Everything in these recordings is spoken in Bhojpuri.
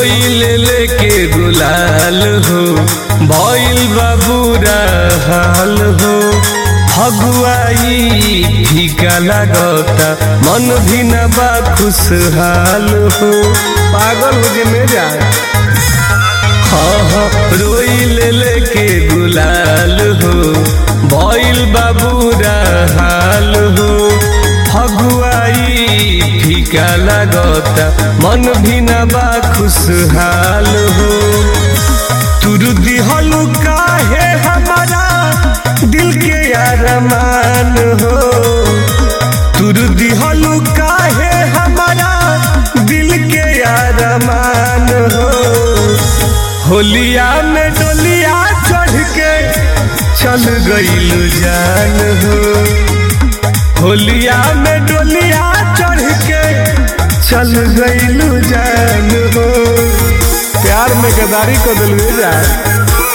रोई ले लेके गुलाल हो भइल बाबूरा हाल हो फगुआई फीका लागता मन भी न बा खुशहाल हो पागल हो जे मेरा हाँ हाँ रोई ले लेके गुलाल हो भइल बाबूरा हाल हो फगुआई फीका लागता मन भी न बा खुशहाल हो तुरु दिहलु काहे हमारा दिल के अरमान हो तुरु दिहलु काहे हमारा दिल के अरमान हो होलिया में डोलिया चढ़ के चल गईल जान हो होलिया में डोलिया चढ़ के चल गईल जान हो प्यार में गदारी को दिल जाए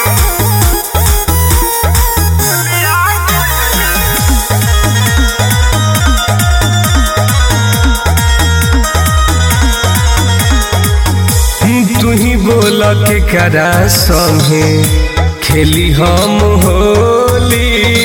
तू ही बोल के करा संगे खेली हम होली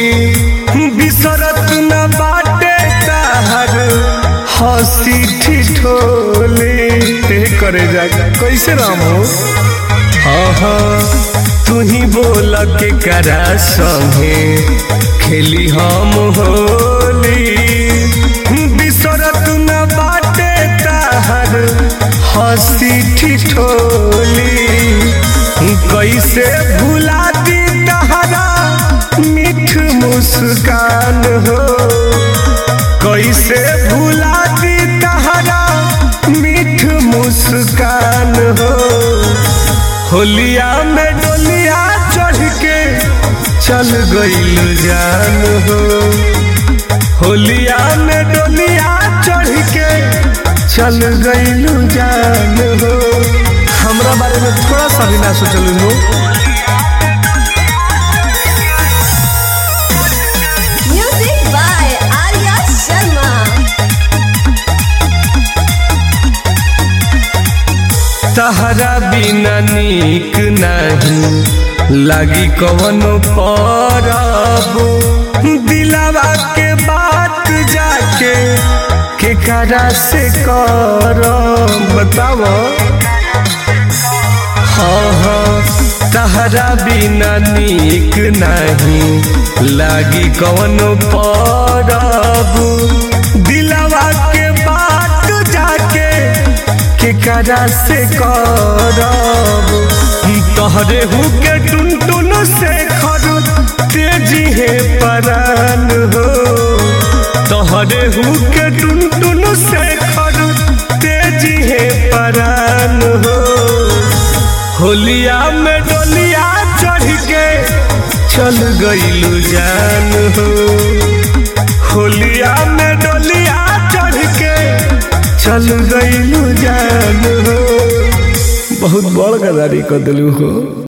बिसरत न बाटे ताहर हंसी ठिठोली हे करे जा कैसे राम हो हाँ हाँ तू ही बोल के करा संगे खेली हम होली बिसरत न बाटे ताहर हंसी ठिठोली कैसे भुला दी तहरा मीठ मुस्कान हो कैसे भुला दी तहरा मीठ मुस्कान हो होलिया में डोलिया चढ़ के चल गईल जान हो होलिया में डोलिया चढ़ के चल गईलू जान हो हमरा बारे में थोड़ा सा भी ना सोचलू हो Music by Arya Sharma. तहरा बिना नीक नहीं लागी कवनो परब दिलावा के बात जाके के करा से कर बताव हाँ हाँ तहरा बिना नीक नहीं लागी कवनो परब दिलावा के बात जाके के करा से करब तहरे हु के टुन टुन से खर तेजी है परान हो तहरे हु के टुन टुन से खर तेजी है परान हो होलिया में डोलिया चढ़ के चल गईलू जान हो होलिया में डोलिया चढ़ के चल गईलू जान हो बहुत बड़ गदारी कर दिलू हो